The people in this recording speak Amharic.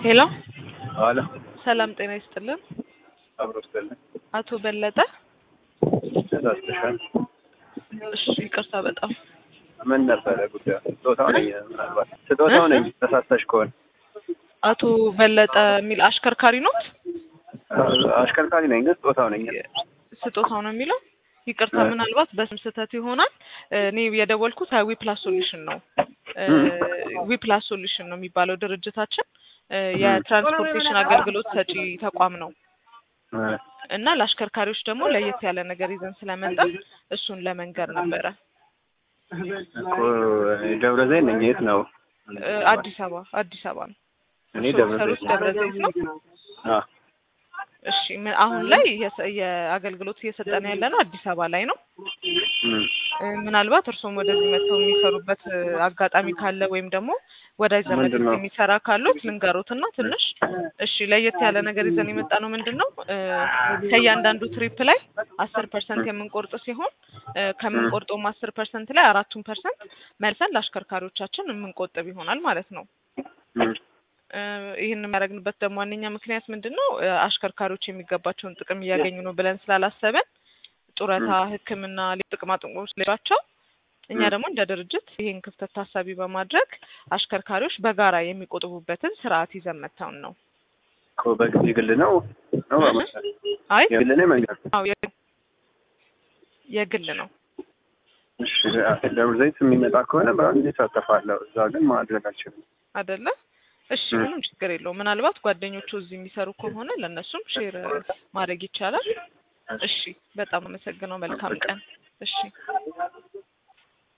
ሄሎ አለ ሰላም ጤና ይስጥልን። አብሮ ስጥልን አቶ በለጠ ተሳስተሻል። እሺ ይቅርታ በጣም ምን ነበረ ጉዳዩ? ስጦታው ነኝ ምናልባት ስጦታው ነኝ ተሳስተሽ ከሆነ አቶ በለጠ የሚል አሽከርካሪ ኖት? አሽከርካሪ ነኝ ግን ስጦታው ነኝ። ስጦታው ነው የሚለው። ይቅርታ ምናልባት በስም ስህተት ይሆናል። እኔ የደወልኩት ዊፕላስ ሶሉሽን ነው። ዊፕላስ ሶሉሽን ነው የሚባለው ድርጅታችን የትራንስፖርቴሽን አገልግሎት ሰጪ ተቋም ነው እና ለአሽከርካሪዎች ደግሞ ለየት ያለ ነገር ይዘን ስለመጣን እሱን ለመንገር ነበረ። እኮ ደብረ ዘይት ነኝ። የት ነው? አዲስ አበባ አዲስ አበባ ነው። እኔ እርስዎ ደብረ የሚሰሩት ዘይት ደብረ ዘይት ነው። አ እሺ ምን- አሁን ላይ የሰ- የአገልግሎት እየሰጠን ያለ ነው አዲስ አበባ ላይ ነው። እም፣ እ፣ ምናልባት እርስዎም ወደዚህ መጥተው የሚሰሩበት እ፣ አጋጣሚ ካለ ወይም ደግሞ ወዳጅ ዘመድ ምንድን ነው? የሚሰራ ካሉት ልንገሮትና ትንሽ እሺ፣ ለየት ያለ ነገር ይዘን የመጣ ነው ምንድን ነው እ፣ ከእያንዳንዱ ትሪፕ ላይ አስር ፐርሰንት የምንቆርጥ ሲሆን እ፣ ከምንቆርጠውም አስር ፐርሰንት ላይ አራቱን ፐርሰንት መልሰን ለአሽከርካሪዎቻችን የምንቆጥብ ይሆናል ማለት ነው። እም፣ እ፣ ይህን የሚያደርግንበት ደግሞ ዋነኛ ምክንያት ምንድን ነው? እ፣ አሽከርካሪዎች የሚገባቸውን ጥቅም እያገኙ ነው ብለን ስላላሰብን ጡረታ፣ ሕክምና፣ ሌሎች ጥቅማ ጥቅሞች ሌሏቸው እኛ ደግሞ እንደ ድርጅት ይህን ክፍተት ታሳቢ በማድረግ አሽከርካሪዎች በጋራ የሚቆጥቡበትን ስርዓት ይዘን መጥተውን ነው። እኮ በጊዜ ግል ነው ነው በመሰለኝ አይ የግል ነው መንገድ አዎ የ- የግል ነው። እሺ ደብረ ዘይት የሚመጣ ከሆነ በአንድ ይሳተፋለሁ። እዛ ግን ማድረግ አልችልም። አይደለ? እሺ ም። ምንም ችግር የለውም። ምናልባት ጓደኞቹ እዚህ የሚሰሩ ከሆነ ለእነሱም ሼር ማድረግ ይቻላል። እሺ በጣም አመሰግነው። መልካም ቀን። እሺ